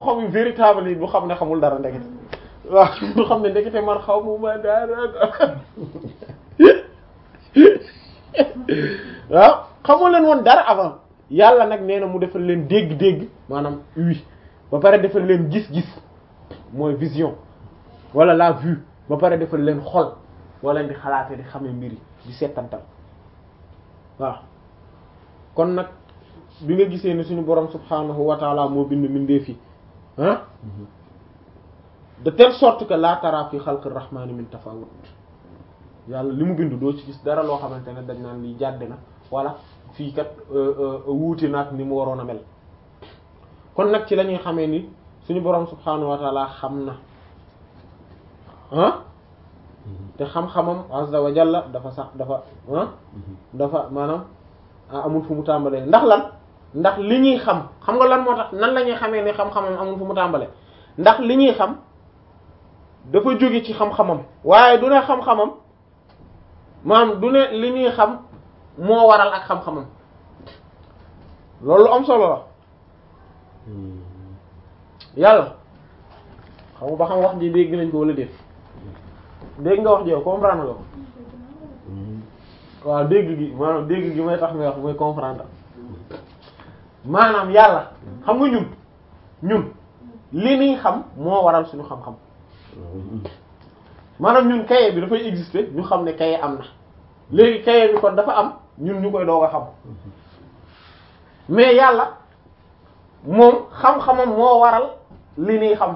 xam yu véritable yi du xam ne xamul dara ndekete waaw du xam ne ndekete man xaw mu ma dara waaw xamoo leen woon dara avant yàlla nag nee na mu defal leen dégg-dégg maanaam oui ba pare defal leen gis-gis mooy vision wala la vue ba pare defal leen xol wala di xalaate di xamee mbiri di settantal waaw kon nag bi nga gisee ni suñu borom subhanahu wa taala moo bind mbindeef yi ah de telle sorte que la tara fi xalqi rahmani min tafawut yàlla li mu bind doo ci gis dara loo xamante ne dañ naan lii jàdde na wala fii kat wuute naat ni mu waroon a mel kon nag ci la ñuy xamee ni suñu borom subhanahu wa taala xam na ah te xam-xamam azza wa jalla dafa sax dafa ah dafa maanaam amul fu mu tàmbalee ndax lan ndax li ñuy xam xam nga lan moo tax nan la ñuy xamee ni xam-xamam amul fu mu tàmbalee ndax li ñuy xam dafa jóge ci xam-xamam waaye du ne xam-xamam maanaam du ne li ñuy xam moo waral ak xam-xamam loolu am solo la yàlla xam nga ba xam wax ji dégg nañ ko wala déet dégg nga wax ji yow comprendre nga ko waaw dégg gi maanaam dégg gi may tax may wax mooy comprendre maanaam yàlla xam nga ñun ñun li ñuy xam moo waral suñu xam-xam maanaam ñun kaye bi dafay exister ñu xam ne kaye am na léegi kaye bi kon dafa am ñun ñu koy doog a xam mais yàlla moom xam-xamam moo waral li ñuy xam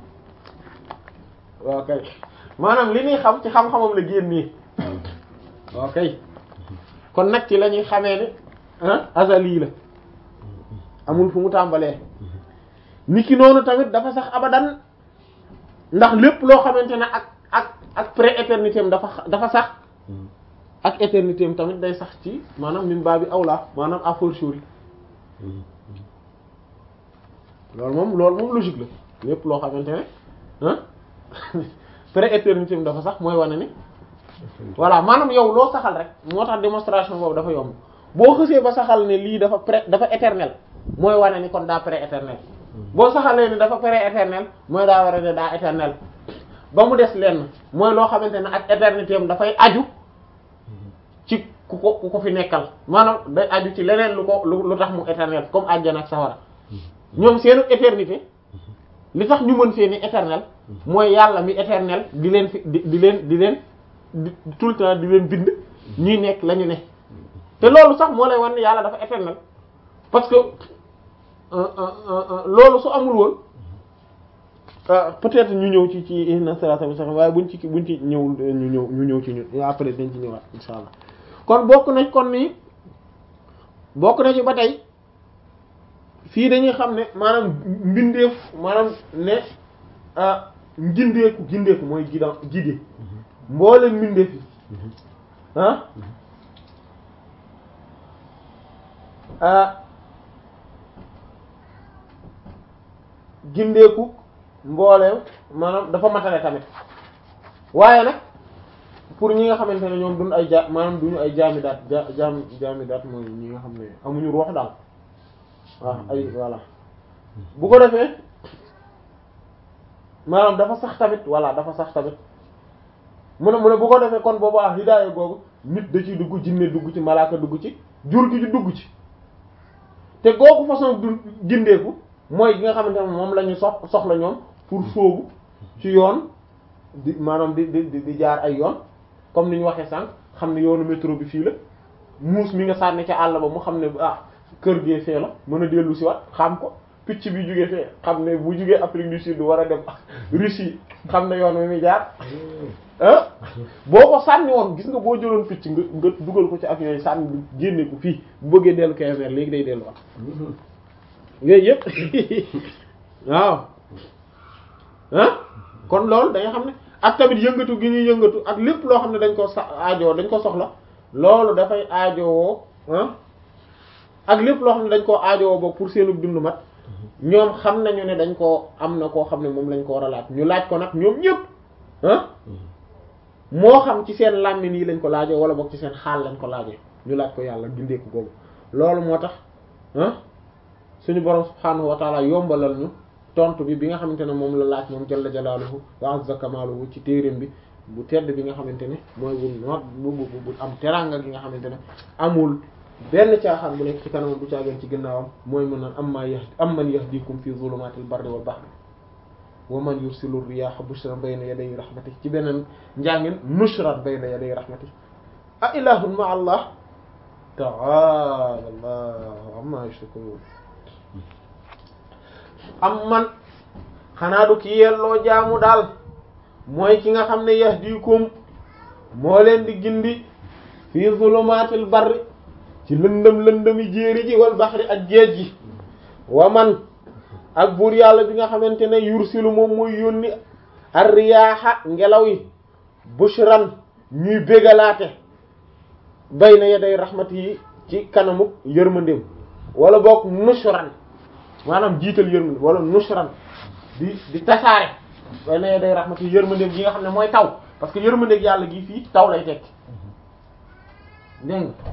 waaw kay maanaam li ñuy xam ci xam-xamam la génnee waaw kay kon nag ci la ñuy xamee ne ah azali la amul fu mu tàmbalee niki noonu tamit dafa sax abadan ndax lépp loo xamante ne ak ak ak pré-éternité am dafa dafa sax ak éternité am tamit day sax ci maanaam min baa bi awla maanaam a fortiori loolu moom loolu moom logique la lépp loo xamante ne ah pré-éternité am dafa sax mooy wane ni voilà maanaam yow loo saxal rek moo tax démonstration boobu dafa yomb boo xësee ba saxal ne lii dafa pré dafa éternel mooy wane ni kon daa pré-éternel boo saxalee ni dafa pré-éternel mooy daa war a ne daa éternel ba mu des lenn mooy loo xamante ne ak éternité am dafay aju ci ku ko ku ko fi nekkal maanaam day aju ci leneen lu ko lu tax mu éternel comme àjjana ak sawara ñoom seenu éternité li tax ñu mën seeni éternel mooy yàlla mi éternel di leen fi di di leen di leen di tout le temps di leen bind ñuy nekk la ñu ne te loolu sax moo lay wan ne yàlla dafa éternel parce que loolu su amul woon peut-être ñu ñëw ci ci inna salata wa salam waaye buñ ci buñ ci ñëw ñu ñëw ñu ñëw ci ñun après dañ ci ñëwaat insha allah kon bokk nañ kon nii bokk na ci ba tey fii dañuy xam ne maanaam mbindeef maanaam ne ngindeeku gindeeku mooy gidan gide mboolem mbindeef yi ah gindeeku mbooleem maanaam dafa matale tamit waaye nag pour ñi nga xamante ne ñoom duñ ay ja maanaam duñu ay jaamidaat ja jaam jaamidaat mooy ñi nga xam ne amuñu ruux daal waaw ay voilà bu ko defee maanaam dafa sax tamit voilà dafa sax tamit mu ne mu ne bu ko defee kon boobu ah hidaaya googu nit da ciy dugg jinne dugg ci malaaka dugg ci jur gi ci dugg ci te googu façon du gindeeku mooy gi nga xamante ne moom la ñu sox soxla ñoom pour sóobu ci yoon di maanaam di di di jaar ay yoon comme ni ñu waxee sànq xam ne yoonu métro bi fii la muus mi nga sànni ca àll ba mu xam ne ah kër gee fee la mën a dellu si wat xam ko picc bi jugee fee xam ne bu jugee Afrique du Sud war a dem Russie xam ne yoon wi muy jaar ah boo ko sànni woon gis nga boo jëloon picc nga nga dugal ko ci avion yi sànni génne ko fii bu bëggee dellu Kébémer léegi day delluwaat yooyu yëpp waaw ah kon loolu da nga xam ne ak tamit yëngatu gi ñuy yëngatu ak lépp loo xam ne dañ ko sa aajowoo dañ ko soxla loolu dafay aajowoo ah ak lépp loo xam ne dañ koo aajowoo ba pour seenu dund mat ñoom xam nañu ne dañ koo am na koo xam ne moom lañ ko war a laaj ñu laaj ko nag ñoom ñëpp ah moo xam ci seen làmmiñ yi lañ ko laajee wala boog ci seen xaal lañ ko laajee ñu laaj ko yàlla gindeeku googu loolu moo tax ah suñu borom subhaanahu wa taala yombalal ñu tontu bi bi nga xamante ne moom la laaj moom jalla jalaaluhu wa azza kamaaluhu ci téereem bi bu tedd bi nga xamante ne mooy bu noot bu bu bu am teranga gi nga xamante ne amul benn caaxaan bu nekk ci kanamam du caageen ci ginnaawam mooy mën naan am maa yahdi am man yahdikum fi zulumatil barri wal bahri wa man yursilu riyaha bushran bayna yaday rahmatihi ci beneen njàngin nushran bayna yaday rahmatihi a ilahun ma allah ta'ala allah amma yushrikun am man xanaa du ki yelloo jaamu daal mooy ki nga xam ne yahdikum moo leen di gindi fi zulumatil barri ci lëndëm lëndëmi jéeri ji wal baxri ak géej gi wa man ak buur yàlla bi nga xamante ne yursilu moom muy yónni ar-riyaaha ngelaw yi bushran ñuy bégalaate bayna yaday rahmat yi ci kanamu yërmandeem wala boog nushran maanaam jiital yërmande wala nushran di di tasaare bayna yaday rahmat yi yërmandeem gi nga xam ne mooy taw parce que yërmandeeg yàlla gi fii taw lay tekki dégg nga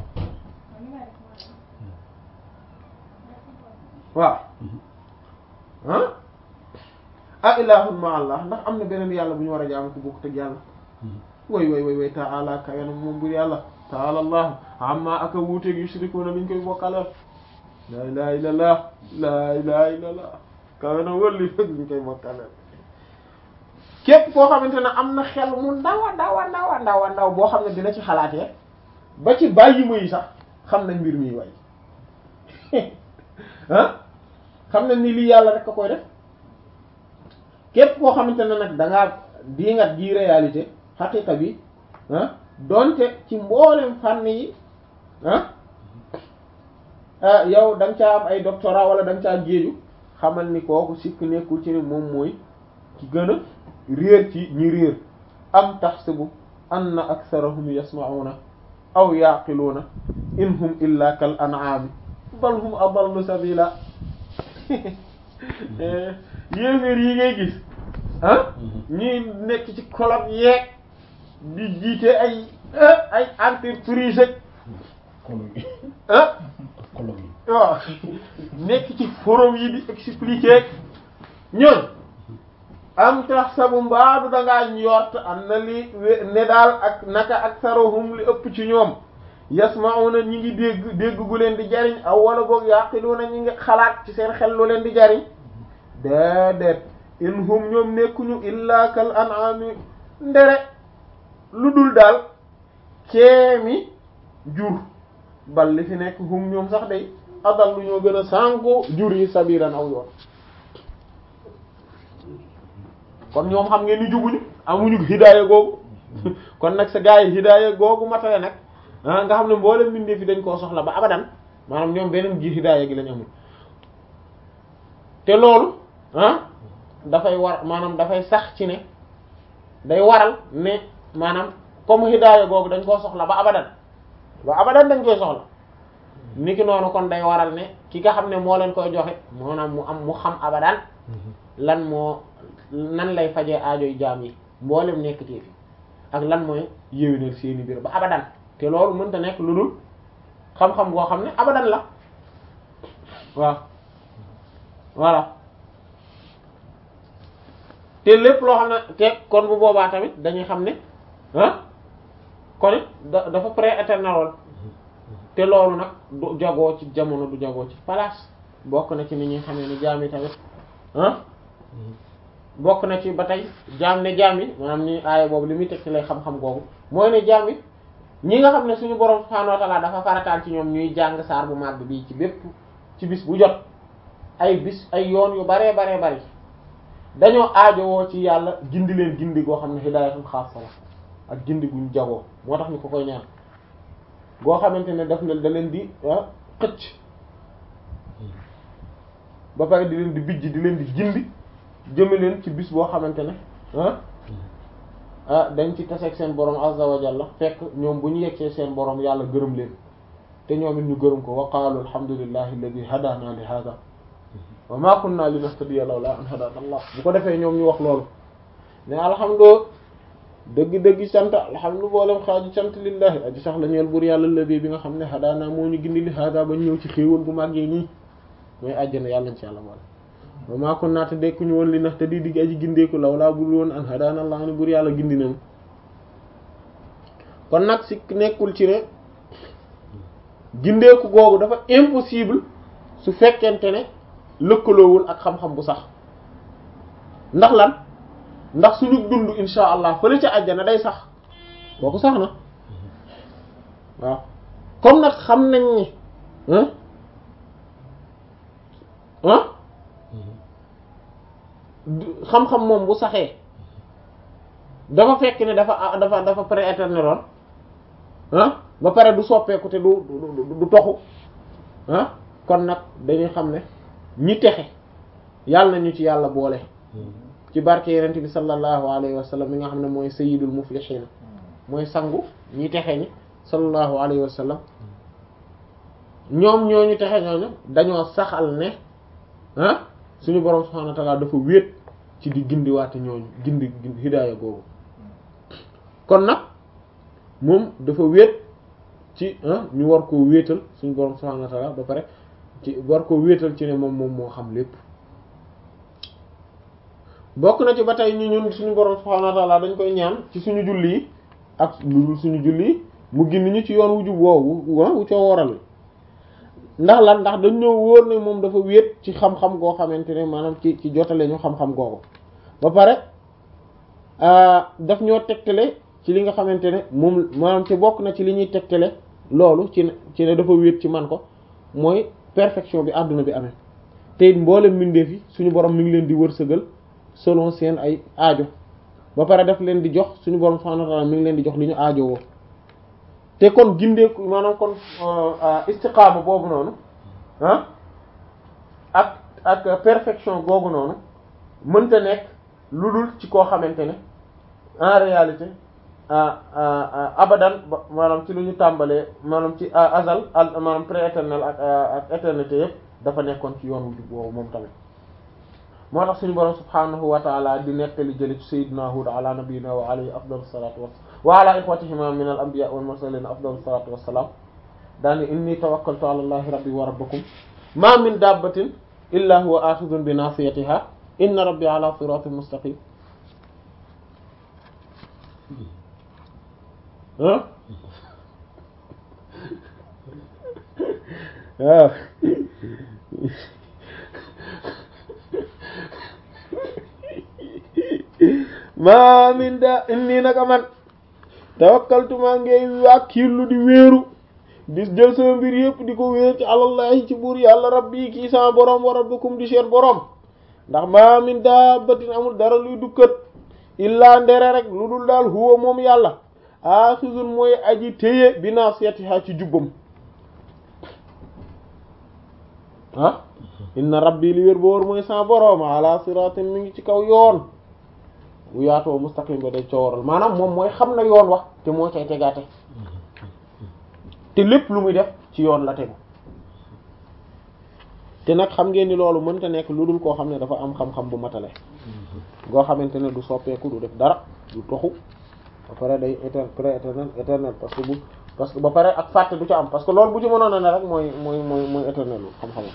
waaw ah a ilahun ma allah ndax am na beneen yàlla bu ñu war a jaamu ko bokk teg yàlla way way way way taala kawenam moom bur yàlla taala allah amma aka wuuteeg yushrikuuna liñ koy bokkaleel la ilaha illallah la ilaha illallah kawenam wëlli fëg liñ koy bokkaleel képp koo xamante ne am na xel mu ndawa ndawa ndawa ndawa ndaw boo xam ne dina ci xalaatee ba ci bàyyi ma yi sax xam nañ mbir mi way ah xam nañ ni lii yàlla rek a koy def képp koo xamante ne nag da ngaa diingat ji réalité xaqiqa bi ah donte ci mboolem fànn yi ah yow da nga caa am ay doctorat wala da nga caa géeju xamal ni kooku sikk nekkul ci ne moom mooy ki gën a réer ci ñi réer am taxsibu anna aktharahum yasma'una aw yaqiluuna in hum illa kal an'ami bal hum adallu sabila yéeféer yi ngay gis ah ñuy nekk ci colloque yeeg di jiite ay ay entreprise ah waaw nekk ci forum yi di expliquer ñoon am tax sabu mbaadu dangaa njort am na li ne daal ak naka ak sarohum li ëpp ci ñoom yasma'una ñi ngi dégg dégg gu leen di jariñ aw wala boog yaqiluna ñi ngi xalaat ci seen xel lu leen di jariñ déedéet in hum ñoom nekkuñu illa kal an'ami ndere lu dul daal keemi jur bal li fi nekk hum ñoom sax day adal lu ñoo gën a sànko jur yi sabiran aw yoon kon ñoom xam ngeen ni jubuñu amuñu hidaaya googu kon nag sa gaa yi hidaaya googu matale nag ah nga xam ne mboolem mbindeef fi dañ koo soxla ba abadan maanaam ñoom beneen gi hidaaya gi lañ amul te loolu ah dafay war maanaam dafay sax ci ne day waral ne maanaam comme hidaaya googu dañ koo soxla ba abadan ba abadan dañ koy soxla niki noonu kon day waral ne ki nga xam ne moo leen koy joxe maanaam mu am mu xam abadan lan moo nan lay fajee aajoy jaam yi mboolem nekk ci fi ak lan mooy yéwénal seeni biir ba abadan te loolu mënta nekk lu dul xam-xam goo xam ne abadan la waaw voilà te lépp loo xam ne te kon bu boobaa tamit dañuy xam ne ah kon it da dafa pré-éternel woon te loolu nag du jagoo ci jamono du jagoo ci place bokk na ci ni ñuy xamee ni jaam yi tamit ah bokk na ci ba tey jaam ne jaam yi maanaam ni aaya boobu li muy teg ci lay xam-xam googu mooy ne jaam yi ñi nga xam ne suñu borom subhaanahu wa ta'ala dafa farataal ci ñoom ñuy jàng saar bu màgg bii ci bépp ci bis bu jot ay bis ay yoon yu baree baree bari dañoo aajowoo ci yàlla gindi leen gindi goo xam ne hidaayatun xaassa la ak gindi guñ jagoo moo tax ñu ko koy ñaan goo xamante ne daf leen da leen di xëcc ba pare di leen di bijj di leen di gindi jëme leen ci bis boo xamante ne ah ah dañ ci taseeg seen borom azza wa jalla fekk ñoom bu ñu yegsee seen borom yàlla gërëm leen te ñoom it ñu gërëm ko wa qaalu alhamdulillahi alladi hadana li hada wa ma kunna linahtadiya lawla an hadana allah bu ko defee ñoom ñu wax loolu ne alhamdu dëgg-dëgg sant alhamdu boolem xaaju sant lillahi aji sax la ñeel buur yàlla alladi bi nga xam ne hadana moo ñu gindi li hada ba ñëw ci xéewal bu màggee nii mooy àjjana yàlla nañ ci yàlla boole wa maa kunnaa te dekkuñu woon li nax te di digg aji gindeeku law laa bul woon an hadaana Allah ni bur yàlla gindi nañu kon nag si nekkul ci ne gindeeku googu dafa impossible su fekkente ne lëkkaloowul ak xam-xam bu sax ndax lan ndax suñu dund insha allah fële ca àjjana day sax kooku sax na waaw comme nag xam nañ ni ah xam-xam moom bu saxee dafa fekk ne dafa dafa dafa prééternel ah ba pare du soppeeku te du du du toxu ah kon nag dañuy xam ne ñi texe yàlla nañu ci yàlla boole ci barke yenent bi sallallahu alayhi wa sallam mi nga xam ne mooy sayyidul muflihin mooy sangu ñi texe ñi sallallahu alayhi wa sallam ñoom ñooñu texe ñooñu dañoo saxal ne ah suñu borom subhanahu wa ta'ala dafa wéet ci di gindiwaate ñooñu gindi hidaaya googu kon nag moom dafa wéet ci ñu war koo wéetal suñu borom subhanahu wa ta'ala ba pare ci war koo wéetal ci ne moom moom moo xam lépp bokk na ci ba tey ñu ñun suñu borom subhanahu wa ta'ala dañ koy ñaan ci suñu julli yi ak lu dul suñu julli yi mu gindi ñu ci yoon wu jub woowu wu coo waral ndax lan ndax dañ ñëw wóor ne moom dafa wéet ci xam-xam goo xamante ne maanaam ci ci jotale ñu xam-xam googu ba pare daf ñoo tegtale ci li nga xamante ne moom maanaam ci bokk na ci li ñuy tegtale loolu ci ne ci ne dafa wéet ci man ko mooy perfection bi àdduna bi amee te it mboolem mbindeef yi suñu borom mi ngi leen di wërsëgal selon seen ay aajo ba pare daf leen di jox suñu borom subhanahu wa ta'ala mi ngi leen di jox li ñu aajo woo te kon gindeeku maanaam kon istiqaama boobu noonu ah ak ak perfection googu noonu mënta nekk lu dul ci koo xamante ne en réalité abadan maanaam ci lu ñu tàmbalee maanaam ci azal maanaam pré-éternel ak ak éternité yëpp dafa nekkoon ci yoon wu jub boobu moom tamit moo tax suñu borom subhanahu wa ta'ala di nettali jëli ci sayyidina Hud ala nabiyyina wa alayhi afdalu salatu wassalam wa ala ikhwatihima min al anbiya wal mursalin afdalu salatu wassalam daani inni tawakkaltu ala allahi rabbi wa rabbikum ma min dabbatin illa huwa akhidhun bi nasiyatiha inna rabbi ala siratin mustaqim waaw maa min da inni naka man tawakkaltu maa ngay wàkkirlu di wéeru di jël sama mbir yëpp di ko wéer ci alallahi ci buur yàlla rabbi kii sama borom wa rabbukum di seen borom ndax maa min dabbatin amul dara luy dukkat illaa ndere rek lu dul daal huwa moom yàlla axizun mooy aji téye bi nasiyatiha ci jubbam ah inna rabbi li wér boor mooy sama borom ala siratin mi ngi ci kaw yoon bu yaatoo mustaqim ba day coowaral maanaam moom mooy xam na yoon wax te moo cay tegaate te lépp lu muy def ci yoon la tegu te nag xam ngeen ni loolu mënta nekk lu dul koo xam ne dafa am xam-xam bu matale goo xamante ne du soppeeku du def dara du toxu ba pare day éternel pré-éternel éternel parce que bu parce que ba pare ak fàtte du ci am parce que loolu bu ci mënoon a ne rek mooy mooy mooy mooy éternel xam-xamam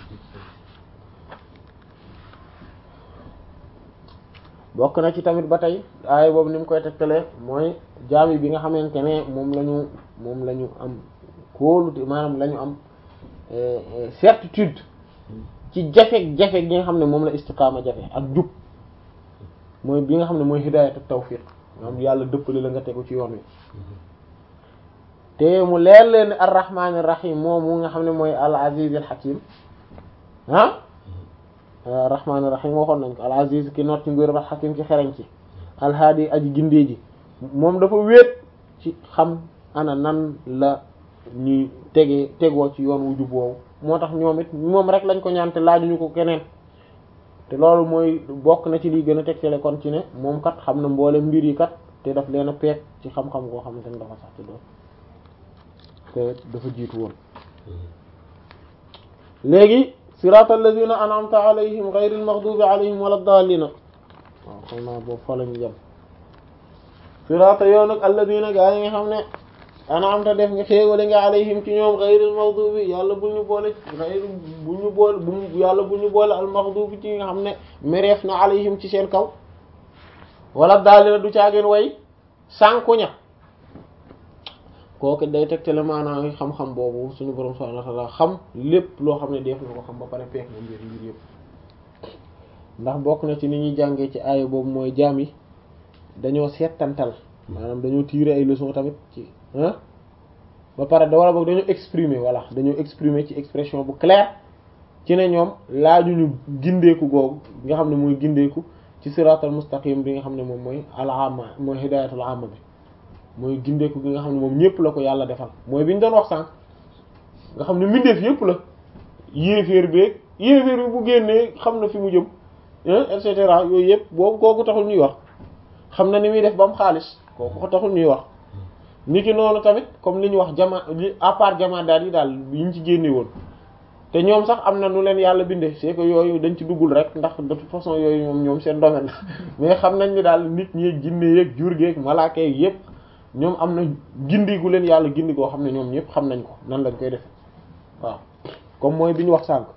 bokk na ci tamit ba tey aay boobu ni mu koy tegtalee mooy jaami bi nga xamante ne moom la ñu moom la ñu am kóolute maanaam la ñu am certitude ci jafe-jafe gi nga xam ne moom la istiqaama jafe ak jub mooy bi nga xam ne mooy hidaayatu tawfiq maanaam yàlla dëppale la nga tegu ci yoon wi te mu leer leen ne arrahmaani rahim moom mu nga xam ne mooy al aziz al hakim ah rahmaani rahim waxoon nañ ko al aziz ki noot ci nguur ba hakim ci xereñ ci alhaadi aji gindee ji moom dafa wéet ci xam ana nan la ñuy tegee tegoo ci yoon wu jub woowu moo tax ñoom it moom rek lañ ko ñaan te laajuñu ko keneen te loolu mooy bokk na ci liy gën a tegtale kon ci ne moom kat xam na mboole mbir yi kat te daf leen a peek ci xam-xam koo xamante ne dafa sax ci doon te dafa jiitu woon léegi siraatal lazina an'amta alayhim ghayril maghdubi alayhim walad dallin waaw xam naa boobu fa lañu jëm siraata yoon ak alladina gaa yi nga xam ne an'amta def nga xéewale nga alayhim ci ñoom ghayril maghdubi yàlla bul ñu boole ghayru bul ñu boole bu yàlla bul ñu boole al maghdubi ci nga xam ne mereef na alayhim ci seen kaw wala daal na du caageen way sànkuña kooku day tegtale maanaam xam-xam boobu suñu borom subhanahu wa ta'ala xam lépp loo xam ne def na ko xam ba pare peek na mbir mbir yëpp ndax bokk na ci ni ñuy jàngee ci aaya boobu mooy jaam yi dañoo seetantal maanaam dañoo tirer ay leçons tamit ci ah ba pare da wala boog dañoo exprimer voilà dañoo exprimer ci expression bu claire ci ne ñoom laajuñu gindeeku googu nga xam ne mooy gindeeku ci siratal mustaqim bi nga xam ne moom mooy al-amma mooy hidayatul amma bi mooy gindeeku gi nga xam ne moom ñëpp la ko yàlla defal mooy bi ñu doon wax sànq nga xam ne mbindeef yëpp la yéeféer beeg yéeféer bi bu génnee xam na fi mu jëm et cetera yooyu yëpp boobu kooku taxul ñuy wax xam na ni muy def ba mu xaalis kooku taxul ñuy wax niki noonu tamit comme li ñu wax jama li à part jama daal yi daal yi ñu ci génne woon te ñoom sax am na nu leen yàlla bindee c'est que yooyu dañ ci duggul rek ndax de toute façon yooyu moom ñoom seen domaine mais xam nañ ni daal nit ñi jinne yeeg jur geeg malaaka yeeg yëpp ñoom am na gindi gu leen yàlla gindi goo xam ne ñoom ñëpp xam nañ ko nan lañ koy def waaw comme mooy bi ñu wax sànq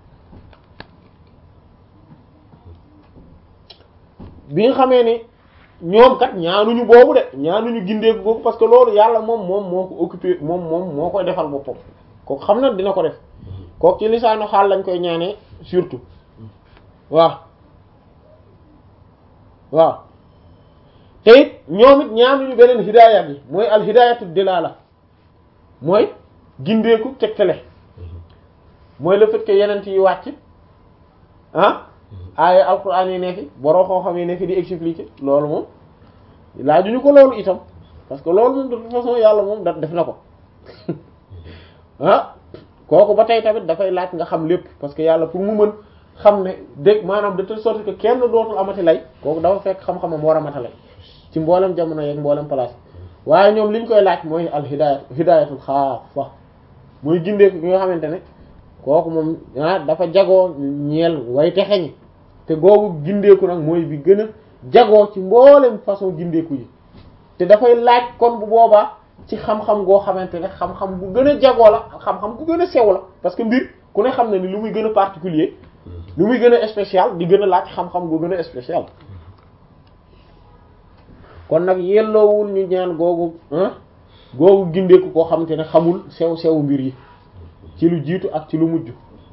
bi nga xamee ni ñoom kat ñaanuñu boobu de ñaanuñu gindeeku boobu parce que loolu yàlla moom moom moo ko occupé moom moom moo koy defal boppam kooku xam na dina ko def kooku ci lisaanu xaal lañ koy ñaanee surtout waaw waaw te it ñoom it ñaanuñu beneen hidaayat yi mooy al hidaayatu dilala mooy gindeeku tegtale mooy le fait que yeneen yi wàcc ah aaya alquran yi ne fi boroo xoo xam yi ne fi di expliquer loolu moom laajuñu ko loolu itam parce que loolu moom de toute façon yàlla moom da def na ko ah kooku ba tey tamit dafay laaj nga xam lépp parce que yàlla pour mu mën xam ne dégg maanaam de telle sorte que kenn dootul amati lay kooku dafa fekk xam-xamam war a mata lay ci mboolem jamono yeeg mboolem place waaye ñoom li ñu koy laaj mooy al hidayat hidayatul xaafa mooy gindeeku gi nga xamante ne kooku moom ah dafa jagoo ñeel way texeñi te googu gindeeku nag mooy bi gën a jagoo ci mboolem façon gindeeku yi te dafay laaj kon bu boobaa ci xam-xam goo xamante ne xam-xam bu gën a jagoo la xam-xam bu gën a sew la parce que mbir ku ne xam na ni lu muy gën a particulier lu muy gën a spécial di gën a laaj xam-xam gu gën a spécial kon nag yelloowul ñu ñaan googu googu gindeeku koo xamante ne xamul sew sew mbir yi ci lu jiitu ak ci lu mujj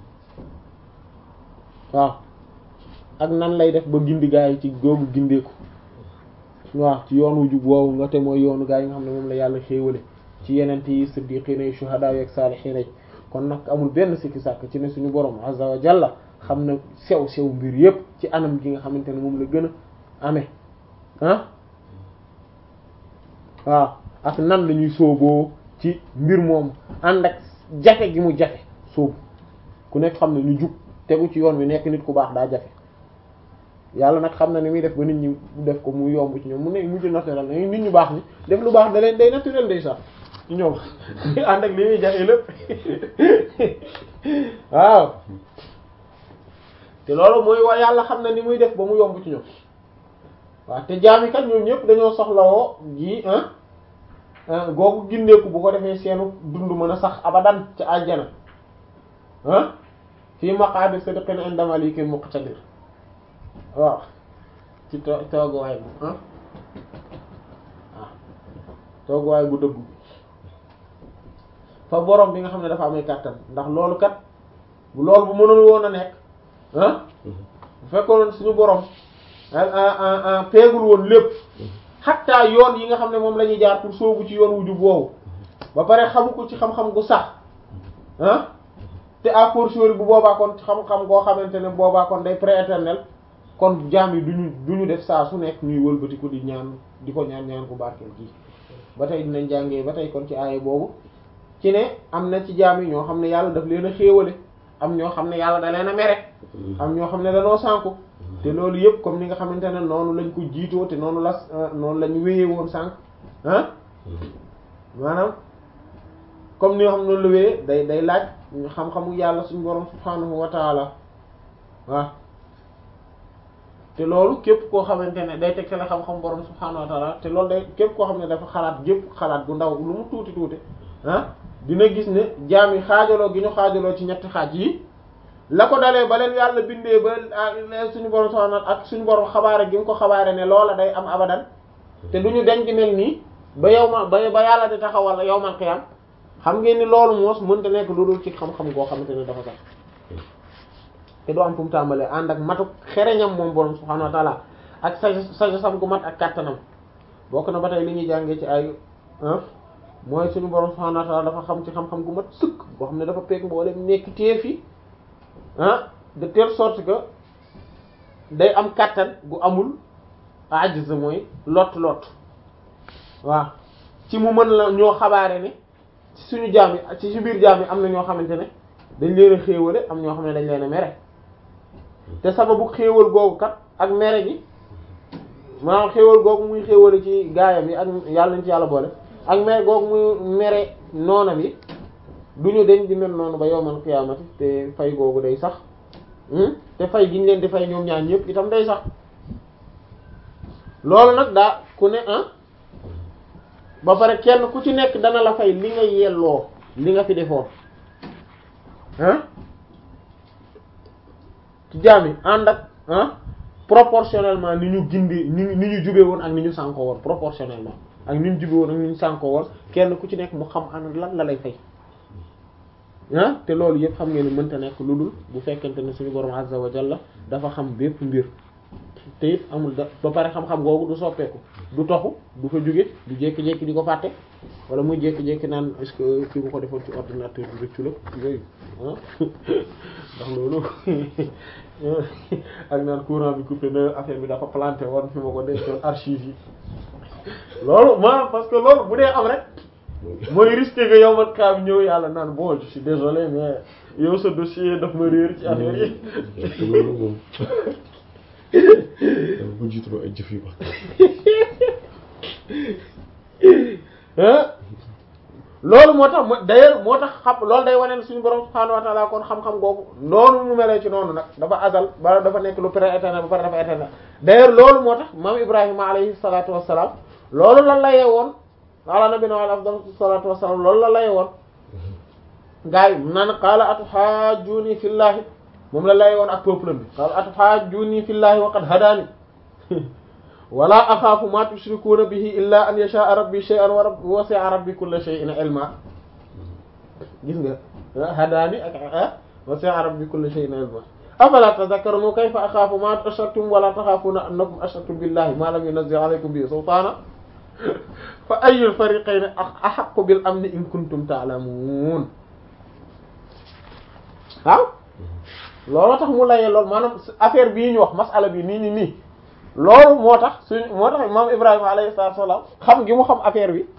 waaw ak nan lay def ba gindi gaa yi ci googu gindeeku waaw ci yoon wu jub woowu nga te mooy yoonu gaa yi nga xam ne moom la yàlla xéewale ci yenente yi siddiqiina yi shuhadaa yi ak saalihiina yi kon nag amul benn sikki sàkk ci ne suñu borom azza wa jalla xam na sew sew mbir yépp ci anam gi nga xamante ne moom la gën a amee ah waaw ak nan la ñuy sooboo ci mbir moomu ànd ak jafe gi mu jafe soobu ku nekk xam ne ñu jub tegu ci yoon wi nekk nit ku baax daa jafe yàlla nag xam na ni muy def ba nit ñi def ko mu yomb ci ñoom mu ne mujj naturel na nit ñu baax ni def lu baax da leen day naturel day sax ci ñoom ànd ak li muy jafe lépp waaw te loolu mooy waa yàlla xam na ni muy def ba mu yomb ci ñoom waaw te jaami kat ñoom ñëpp dañoo soxlawoo ji ah googu gindeeku bu ko defee seenu dund mën a sax abadan ci àjjana ah fii maqaadi sidqin inda malikin muqtadir waaw ci to tooguwaay bu ah waaw tooguwaay bu dëggu fa borom bi nga xam ne dafa amee kàttan ndax loolu kat bu loolu bu mënul woon a nekk ah bu fekkoon suñu borom peegul woon lépp xattaa yoon yi nga xam ne moom la ñuy jaar pour soobu ci yoon wu jub woowu ba pare xamu ko ci xam-xam gu sax ah te à fortiori bu boobaa kon xam-xam goo xamante ne boobaa kon day prééternel kon jaam yi duñu duñu def saa su nekk ñuy wëlbati ko di ñaan di ko ñaan ñaan ku barkeel kii ba tey dinañ jàngee ba tey kon ci aaye boobu ci ne am na ci jaam yi ñoo xam ne yàlla daf leen a xéewale am ñoo xam ne yàlla da leen a mere am ñoo xam ne danoo sànku te loolu yëpp comme ni nga xamante ne noonu lañ ko jiitoo te noonu la noonu lañ wéyee woon sànq ah maanaam comme ni nga xam noonu la wéyee day day laaj xam-xamu yàlla suñu borom subhanahu wa taala waaw te loolu képp koo xamante ne day teg la xam-xam borom subhaanahu wa ta'ala te loolu day képp koo xam ne dafa xalaat gépp xalaat bu ndaw lu mu tuuti tuuti ah dina gis ne jaam yi xaajaloo gi ñu xaajaloo ci ñetti xaaj yi la ko dalee ba leen yàlla bindee ba suñu borom subhaanahu ak suñu borom xabaare gi mu ko xabaare ne loola day am abadan te du ñu denc mel nii ba yow ma ba ba yàlla di taxawal yow man xiyam xam ngeen ni loolu moos mënta nekk lu dul ci xam-xam goo xamante ne dafa sax te doo am fu mu tàmbalee ànd ak matu xereñam moom borom subhaanahu wa ta'ala ak sa sa sam gu mat ak kàttanam bokk na ba tey li ñuy jàngee ci ay mooy suñu borom subhaanahu wa ta'ala dafa xam ci xam-xam gu mat sëkk boo xam ne dafa peeg mboolem nekk téef yi ah de telle sorte que day am kàttan gu amul ajiz mooy lot lot waaw ci mu mën la ñoo xabaare ne ci suñu jaam yi ci ci biir jaam yi am na ñoo xamante ne dañ leen a xéewale am ñoo xam ne dañ leen a mere te sababu xéewal googu kat ak mere gi maanaam xéewal googu muy xéewale ci gaayam yi ak yàlla nañ ci yàlla boole ak mere googu muy mere noonam yi duñu deñ di mel noonu ba yowmal qiyaamati te fay googu day sax te fay gi ñu leen di fay ñoom ñaar ñëpp itam day sax loolu nag daa ku ne ah ba pare kenn ku ci nekk dana la fay li nga yelloo li nga fi defoon ah ci jaam yi ànd ak ah proportionnellement ni ñu gindi ni ni ñu jube woon ak ni ñu sànkoo woon proportionnellement ak ni ñu jube woon ak ni ñu sànkoo woon kenn ku ci nekk mu xam an lan la lay fay ah te loolu yëpp xam ngeen ne mënta nekk lu dul bu fekkente ne suñu borom azza wa jalla dafa xam bépp mbir te it amul da ba pare xam-xam googu du soppeeku du toxu du fa jóge du jékki-jékki di ko fàtte wala muy jékki-jékki naan est-ce que fi mu ko defoon ci ordinateur bi rëccu la yooyu ah ndax loolu ak naan courant bi coupé na affaire bi dafa planté woon fi ma ko dencoon archive yi loolu maanaam parce que loolu bu dee am rek mooy risqué que yow man kaa bi ñëw yàlla naan bon je suis désolé mais yow sa dossier daf ma réer ci affaire yi bu jiitu ay jëf yu baax. loolu moo tax d'ailleurs moo tax xam loolu day wane suñu borom subhaanahu wa ta'ala kon xam-xam googu noonu mu melee ci noonu nag dafa azal ba dafa nekk lu pré-éternel ba pare dafa éternel d'ailleurs loolu moo tax maam Ibrahima alayhi salaatu wassalaam loolu la layee woon ala nabina wa afdal salaatu wassalaam loolu la layee woon gaa yi naan qaala atuhaajjuuni fillaahi moom la lay woon ak peuple bi qaala atuhaajjuuni fillaahi wa qad hadaani wala axaafu ma tushrikuuna bihi illa an yashaa rabbi shay'an wa rabbi wasi'a rabbi kulla shay'in ilma gis nga hadaani ak wasi'a rabbi kulla shay'in ilma afala tadhakkaruna kayfa axaafu ma ashraktum wala taxaafuuna annakum ashraktum billahi ma lam yunazzil alaykum bihi sultaana fa ayyul fariqayni ahaqqu bil amni in kuntum ta'lamuun waaw loolu tax mu layee loolu maanaam affaire bii ñu wax masala bi nii nii nii loolu moo tax suñ moo tax maam Ibrahima alayhi salaatu wa salaam xam gi mu xam affaire bi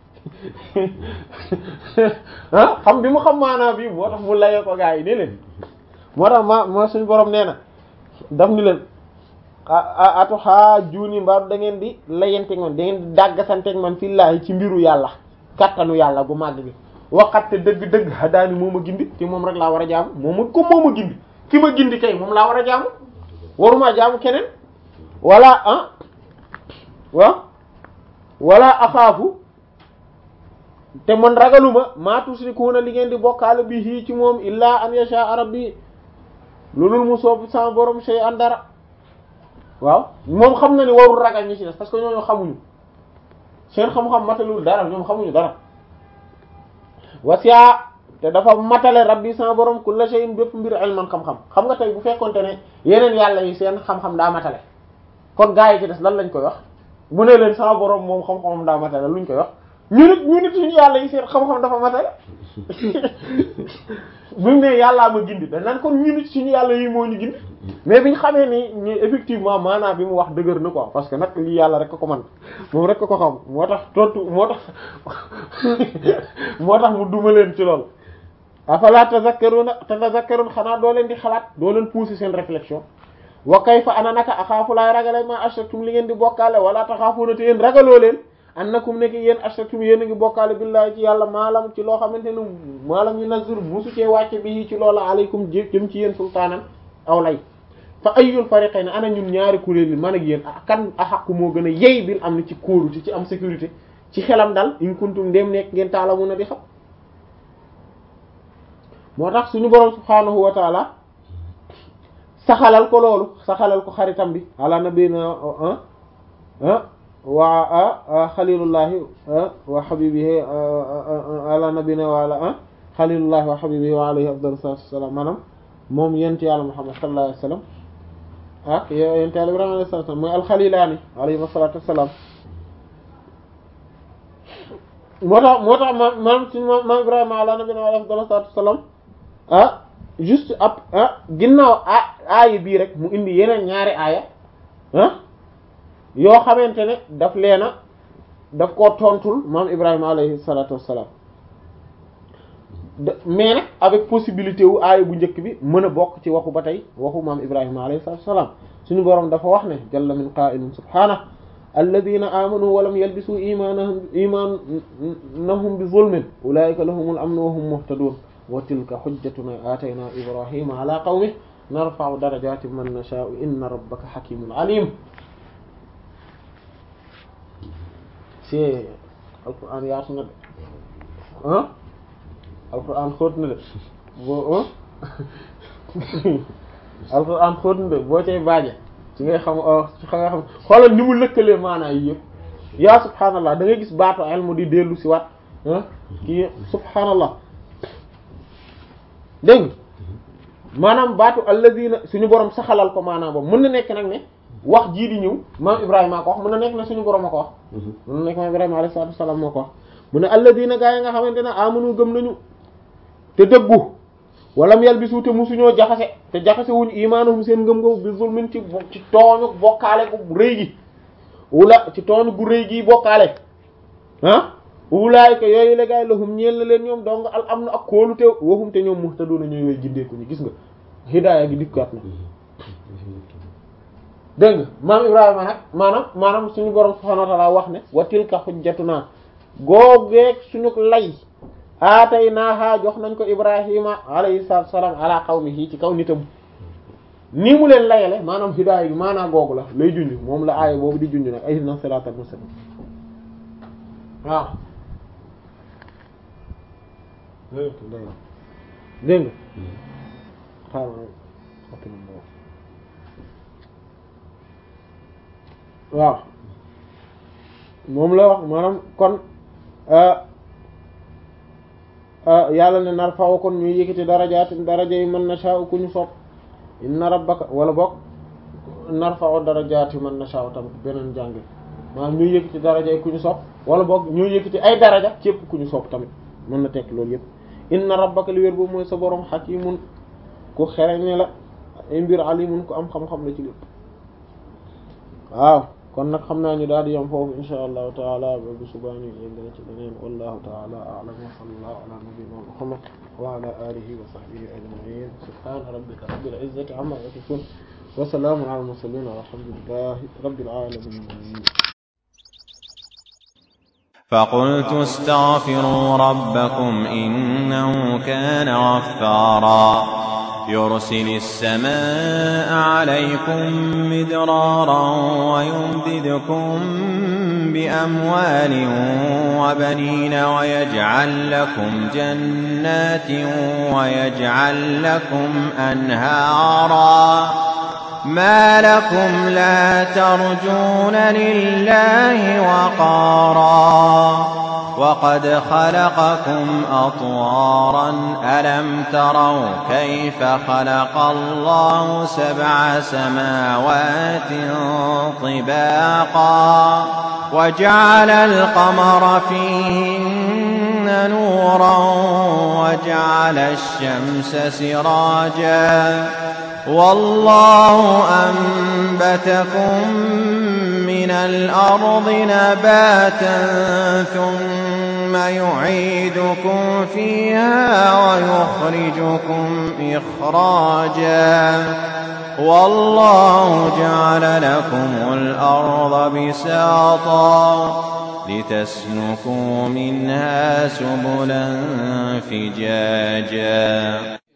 ah xam bi mu xam maanaam bi moo tax mu layee ko gaa yi nii leen moo tax ma ma suñ borom nee na daf ni leen atu xaa juuni mbaaru da ngeen di layanteeg man da ngeen di dàggasanteeg man fillaahi ci mbiru yàlla kattanu yàlla bu màgg bi waxatte dëgg-dëgg hadaani moo ma gindi te moom rek laa war a jaamu moom ma ko moo ma gindi ki ma gindi kay moom laa war a jaamu waruma jaamu keneen wala ah waaw wala axaafu te man ragaluma maa tusrikuuna li ngeen di bokkaale bi hii ci moom illaa an yasha rabbi loolul mu soob sama borom sey an dara waaw moom xam na ni warul ragal ñi ci des parce que ñooñu xamuñu seen xam-xam matalul dara ñoom xamuñu dara wasiya te dafa matale rabbi sama borom kulla shay'in bépp mbir ilman xam-xam xam nga tey bu fekkonte ne yeneen yàlla yi seen xam-xam daa matale kon gaa yi ci des lan lañ koy wax mu ne leen sama borom moom xam-xamam daa matale luñ koy wax ñu nit ñu nit suñu yàlla yi seen xam-xam dafa matale bu mu ne yàllaa ma gindi dañ naan kon ñu nit suñu yàlla yi moo ñu gindi mais biñ xamee ni ni effectivement maanaam bi mu wax dëgër na quoi parce que nag lii yàlla rek ko man moom rek ko xam moo tax tontu moo tax moo tax mu duma leen ci lool afala tazakkaruna tazakkarun xanaa doo leen di xalaat doo leen pousser seen réflexion wa kayfa ana naka axaafu laay ragale ma ashraktum li ngeen di bokkaale wala taxaafuuna te yéen ragaloo leen annakum nekk yéen ashraktum yéen a ngi bokkaale billahi ci yàlla maalam ci loo xamante ne maalam yu nazir musu cee wàcce bi ci loola aleykum jëm ci yéen sultaanan aw lay fa ayyul fariqayn ana ñun ñaari kuréel yi man ak yéen kan axaqu moo gën a yey bil am ni ci kóolute ci am sécurité ci xelam dal in kuntum ndéem nekk ngeen taala mun a di xam moo tax suñu borom subhaanahu wa taala saxalal ko loolu saxalal ko xaritam bi ala nabina wa xalilullahi wa habibihi ala nabina wa ala xalilullahi wa habibihi wa alayhi afdalu salatu wassalam maanaam moom yent yàlla muhammad sallallahu alayhi wasallam ak yent yàlla ibrahima alayhi salatu wassalam mooy alxalilaani alayhi salatu wassalam moo tax moo tax ma maam suñu maam ibrahima ala nabina wa alayhi afdalu salatu wassalam ah juste ab ah ginnaaw a aaya bii rek mu indi yeneen ñaari aaya ah yoo xamante ne daf leena daf koo tontul maam Ibrahima alayhi salatu wassalam mais nag avec possibilité wu aaya bu njëkk bi mën a bokk ci waxu ba tey waxu maam Ibrahima alayhi salatu wassalam suñu boroom dafa wax ne jalla min qa'ilin subhanahu alladhina amanu wa lam yalbisu imanahum imanahum bi zulmin ulaika lahumul amnu wa hum muhtadun wa tilka hujjatuna atayna ibrahima ala qawmihi narfa'u darajatin man nasha'u inna rabbaka hakimun alim ci alquran yaatu na de ah alquran xóot na de boo alquran xóot na de boo cay baaje ci ngay xam ci nga xam xoolal ni mu lëkkalee maanaa yi yëpp yaa subhaanallah da ngay gis baatu ilmu di dellu si waat kii subhaanallah dégg maanaam baatu alladina suñu borom saxalal ko maanaam boobu mën na nekk nag ne wax jii di ñëw maam Ibrahima ko wax mën na nekk ne suñu borom a ko wax. mën na nekk maam Ibrahima alayhi salaatu wasalaam moo ko wax mu ne alladina gaa yi nga xamante ne amanu gëm nañu te dëggu walam yalbisu te musuñoo jaxase te jaxase wuñu imaanuhum seen ngëm-ngëm bi zulmin ci ci tooñu bokkaale gu rëy gi wula ci tooñu gu rëy gi bokkaale ah. ulaayka yooyu la gaay lahum ñeel na leen ñoom donc al am na ak kóolu te waxum te ñoom muhtaduna ñooy way gindeeku ñu gis nga hidaaya gi dikkaat na dégg nga maam Ibrahima nag maanaam maanaam suñu borom subhanahu wa ta'ala wax ne wa tilka hujjatuna googeeg suñu lay aataynaaha jox nañ ko Ibrahima alayhi salaatu salaam ala qawmihi ci kaw nitam nii mu leen layale maanaam hidaaya gi maanaam googu la lay junj moom la aaya boobu di junj nag ihdina siraatal mustaqim waaw dégg nga xaaral waaw moom la wax maanaam kon yàlla ne nar faw kon ñuy yëkkati darajaatin daraja yi man nasha'u ku ñu sopp inna rabbaka wala bokk nar faw darajaati man nasha'u tamit beneen jànge maanaam ñuy yëkkati daraja yi ku ñu sopp wala boog ñuy yëkkati ay daraja képp ku ñu sopp tamit mën na tekk loolu yépp inna rabbaka li wér boobu mooy sa borom hakimun ku xereñe la ay mbir alimun ku am xam-xam la ci lépp waaw kon nag xam naa ñu daal di yam foofu insha allahu taala ba bu subaani yéngana ci leneen wallahu taala a'lam wa sallallahu ala nabiyyina muhammad wa ala alihi wa sahbihi ajma'in subhana rabbika rabbil izzati amma yasifun wa salamun ala al mursalin walhamdulillahi rabbil alamin فقلت استغفروا ربكم إنه كان غفارا يرسل السماء عليكم مدرارا ويمددكم بأموال وبنين ويجعل لكم جنات ويجعل لكم أنهارا ما لكم لا ترجون لله وقارا وقد خلقكم أطوارا ألم تروا كيف خلق الله سبع سماوات طباقا وجعل القمر فيهن نورا وجعل الشمس سراجا والله أنبتكم من الأرض نباتا ثم يعيدكم فيها ويخرجكم إخراجا والله جعل لكم الأرض بساطا لتسلكوا منها سبلا فجاجا